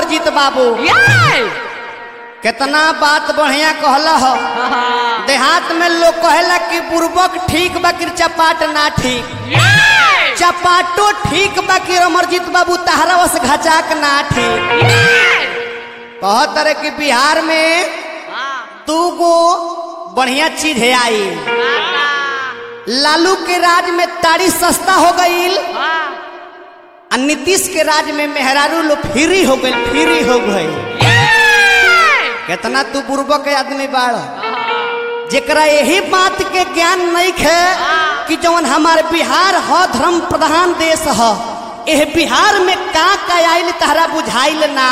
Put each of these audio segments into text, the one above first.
अमरजीत बाबू कितना बात बढ़िया कहला हो देहात में लोग कहेला कि बुर्बक ठीक बा कि चपाट ना ठीक चपाटो ठीक बा कि अमरजीत बाबू तहरा वस घचाक ना ठीक कहत रहे कि बिहार में दू गो बढ़िया चीज है आई लालू के राज में ताड़ी सस्ता हो गईल आ नीतीश के राज में मेहरारू लो फ्री हो गई फ्री हो गई कितना तू बुर्बक के आदमी बाड़ जेकरा यही बात के ज्ञान नहीं है कि जौन हमार बिहार ह धर्म प्रधान देश ह एह बिहार में का का आइल तहरा बुझाइल ना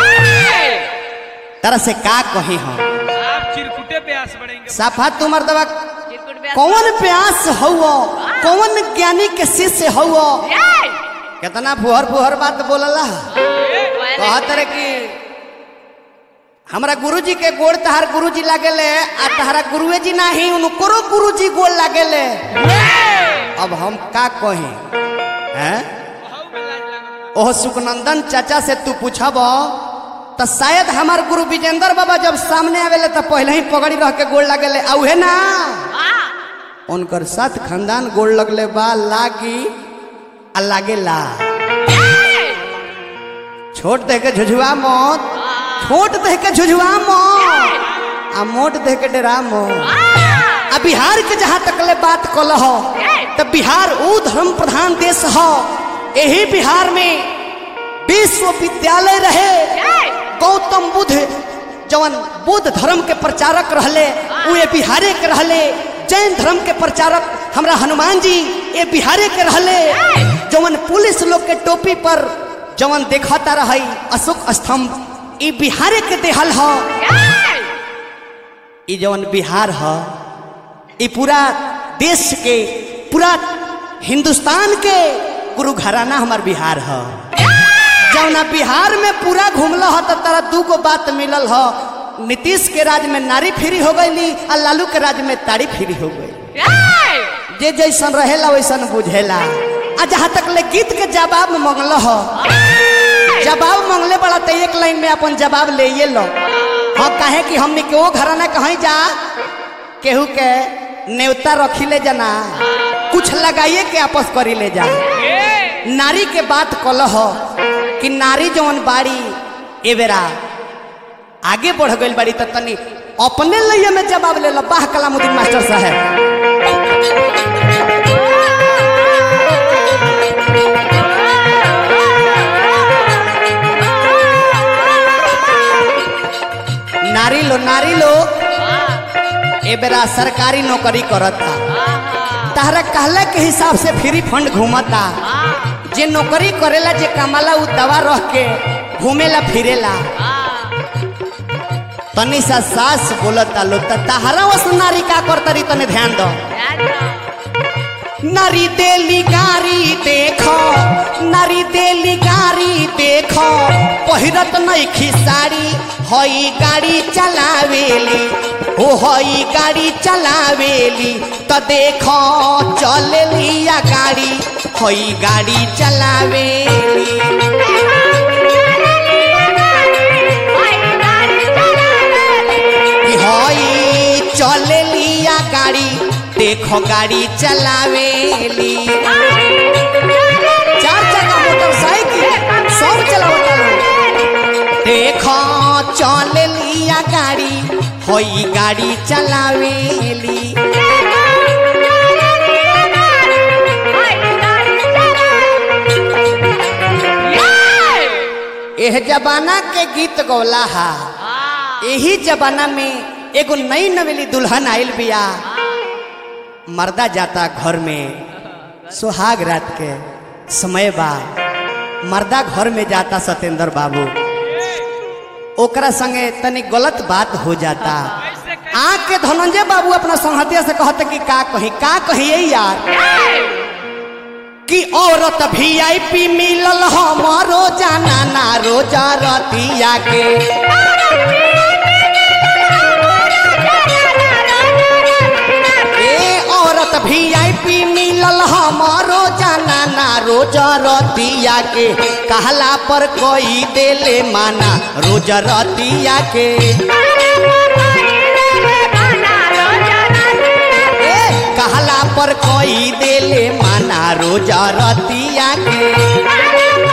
तरह से का कही हम आप चिरकुटे प्यास बढ़ेंगे साफा तुमर दवा कौन प्यास हौ कौन ज्ञानी के शिष्य हौ कितना फुहर फुहर बात बोलला कहत रहे कि हमरा गुरुजी के गोड़ तहार गुरुजी लागेले आ तहारा गुरुए जी नाही उनको गुरुजी गोड़ लागेले अब हम का कही हैं बहू में लाज लागल ओह सुखनंदन चाचा से तू पूछब तो शायद हमार गुरु विजेंद्र बाबा जब सामने आवेले तो पहले ही पगड़ी रह के गोड़ लागेले आ उहे ना उनकर साथ खानदान गोड़ लगले बा लागी आ लागेला छोट दे के झुझुआ मत छोट दे के झुझुआ मत आ मोट दे के डरा मत आ बिहार के जहाँ तक ले बात कल हो तो बिहार ऊ धर्म प्रधान देश हो यही बिहार में विश्वविद्यालय रहे गौतम बुद्ध जवन बुद्ध धर्म के प्रचारक रहले उ ये बिहारे के रहले जैन धर्म के प्रचारक हमरा हनुमान जी ये बिहारे के रहले जवन पुलिस लोग के टोपी पर जवन देखता रही अशोक स्तंभ ई बिहारे के देहल ह ई जवन बिहार ह ई पूरा देश के पूरा हिंदुस्तान के गुरु घराना हमार बिहार ह जौना बिहार में पूरा घूमल ह तो तारा दू गो बात मिलल ह नीतीश के राज में नारी फ्री हो गई आ लालू के राज में तारी फ्री हो गई जे जैसन रहेला वैसन बुझेला आ जहाँ तक ले गीत के जवाब मंगल ह जवाब मंगले बड़ा तो एक लाइन में अपन जवाब ले ये लो हाँ काहे कि हमने के वो घराना कहीं जा केहू के नेवता रखी ले जाना कुछ लगाइए के आपस करी ले जा नारी के बात कल हो कि नारी जवन बाड़ी ए बेरा आगे बढ़ गई बाड़ी तो तनी अपने लिए में जवाब ले लो बाह कलामुद्दीन मास्टर साहब नारी लो नारी लो ए बेरा सरकारी नौकरी करता तहरा कहला के हिसाब से फ्री फंड घूमता जे नौकरी करेला जे कमाला उ दवा रह के घूमेला फिरेला तनी सा सास बोलता लो त तहरा वस नारी का करतरी तने ध्यान दो नारी देली गारी देखो नारी देली गारी देखो पहिरत नहीं खिसारी हई गाड़ी चलावेली हो हई गाड़ी चलावेली त देखो चलेली या गाड़ी हई गाड़ी चलावेली कि हई चलेली या गाड़ी देखो गाड़ी चलावेली चार चक्का मोटरसाइकिल सब चलावता लोग देखो चल लिया गाड़ी होई गाड़ी चलावेली एह जमाना के गीत गौला हा यही जमाना में एगो नई नवेली दुल्हन आइल बिया मर्दा जाता घर में सुहाग रात के समय बा मर्दा घर में जाता सत्येंद्र बाबू ओकरा संगे तनी गलत बात हो जाता आँख के धनंजय बाबू अपना संहतिया से कहते कि का कही का कहिए यार कि औरत भी आई पी मिलल हमारो जाना ना रोजा रतिया के ए औरत भी आई पी मिलल हमारो जाना ना रोज रतिया के कहला पर कोई देले माना रोज रतिया के ए कहला पर कोई देले माना रोज रतिया के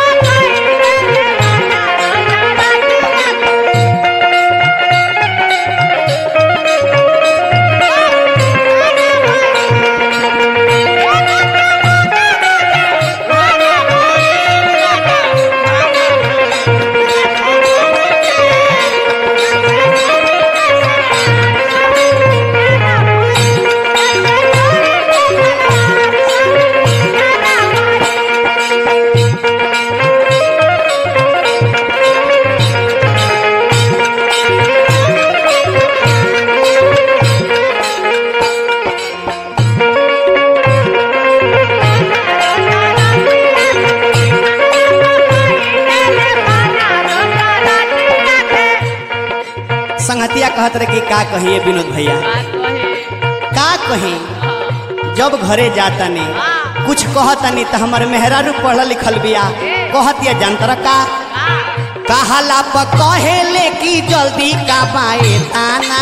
संगतिया कहत रहे कि का कहिए विनोद भैया का कही जब घरे जाता ने कुछ कहतनी तो हमर मेहरारू पढ़ल लिखल बिया कहतिया जंतर का कहला प कहेले कि जल्दी का बाए ताना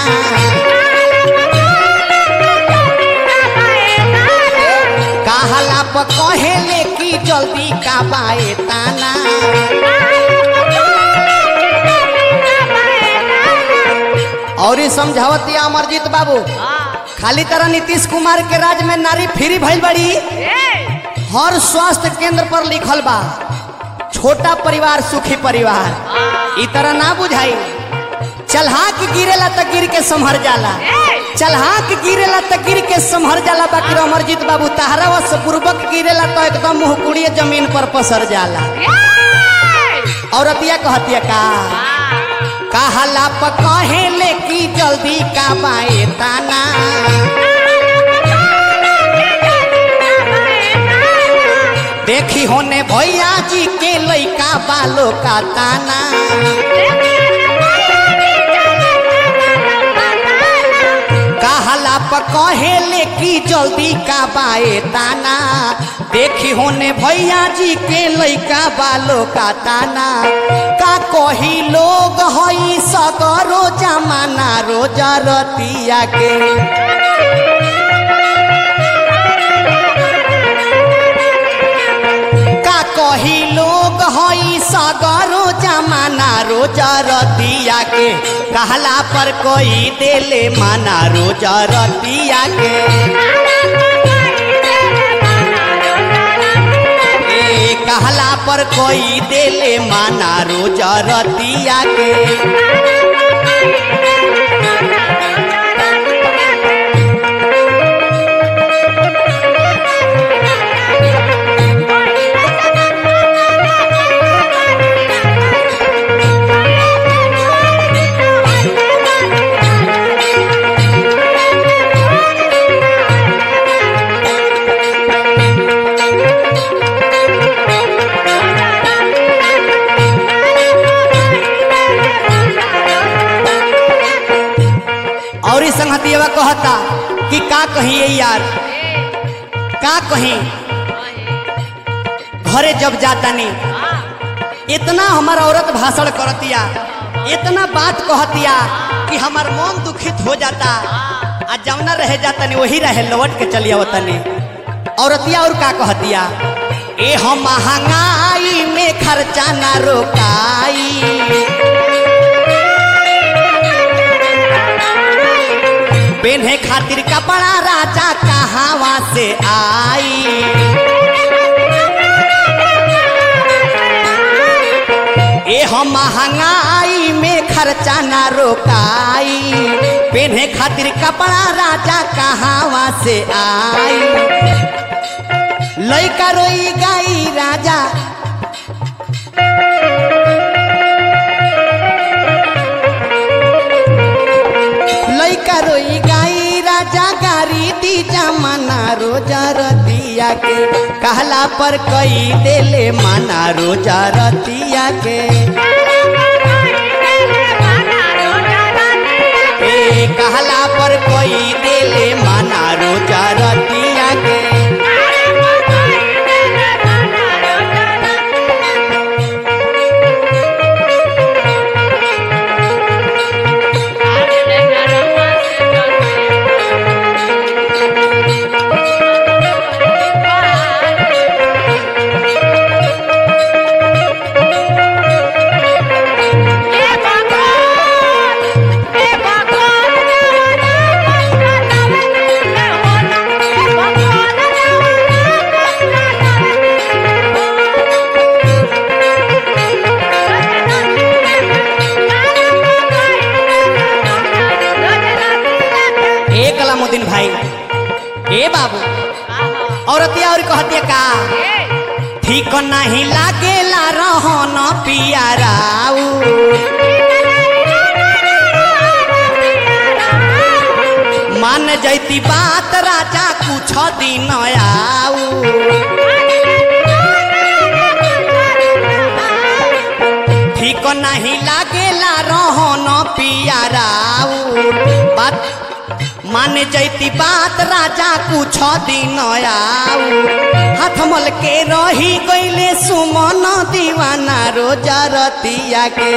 कहला प कहेले कि जल्दी का बाए ताना और ये समझावतिया अमरजीत बाबू खाली तरह नीतीश कुमार के राज में नारी फ्री भइल बड़ी हर स्वास्थ्य केंद्र पर लिखल बा छोटा परिवार सुखी परिवार ई तरह ना बुझाई चलहाक गिरेला त गिर के संभर जाला चलहाक गिरेला त गिर के संभर जाला बाकी अमरजीत बाबू तहरा वश पूर्वक गिरेला तो एकदम मुहकुड़िए जमीन पर पसर जाला औरतिया कहतिया का कहला प कहेले कि जल्दी का बाए ताना देखी होने भैया जी के लइका बालो का ताना कहला प कहेले कि जल्दी का बाए ताना देखी होने भैया जी के लइका बालो का ताना का कही लोग हई सगरो जमाना रोजा रतिया के का कही लोग हई सगरो जमाना रोजा रतिया के कहला पर कोई देले माना रोजा रतिया के ए कहला पर कोई देले माना रोजा रतिया के और इस संगतिया कहता कि का कहिए यार का कहीं घरे जब जाता नहीं इतना हमार औरत भाषण करतिया इतना बात कहतिया कि हमार मन दुखित हो जाता आ जवना रह जाता नहीं वही रहे लौट के चलिया वतनी औरतिया और का कहतिया ए हम महंगाई में खर्चा ना रोकाई पेन्हे खातिर कपड़ा राजा कहावा से आई ए हम महंगाई में खर्चा ना रोकाई पेन्हे खातिर कपड़ा राजा कहावा से आई लइका रोई गाई राजा लइका रोई गाई राजा गारी दी जमाना रोजा रतिया के कहला पर कई देले माना रोजा रतिया के ए कहला पर कोई देले माना रोजा रतिया के ए बाबू औरतिया और कहतिया का ठीक नहीं लागेला रहन पियाराऊ मान जैती बात राजा कुछ दिन आऊ ठीक नहीं लागेला रहन पियाराऊ बात मान जैती बात राजा कुछ दिन आऊ हाथ मल के रही गईले सुमन दीवाना रोजा रतिया के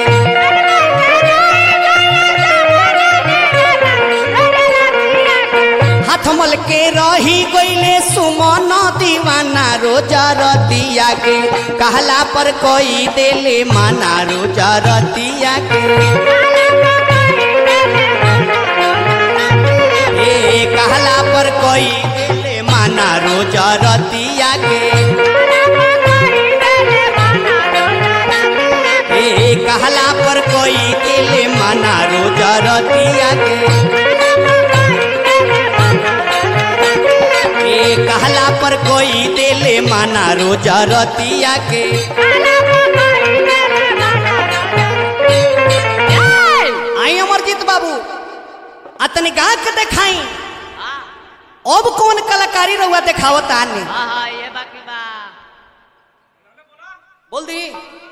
हाथ मल के रही गईले सुमन दीवाना रोजा रतिया के कहला पर कोई देले माना रोजा रतिया के ए कहला पर कोई देले माना रोजा रतिया के ए कहला पर कोई देले माना रोजा रतिया के ए कहला पर कोई देले माना रोजा रतिया के आई अमरजीत बाबू अतनी गा के देखाई अब कौन कलाकारी रहुआ देखावत आने हाँ हाँ ये बाकी बा बोल दी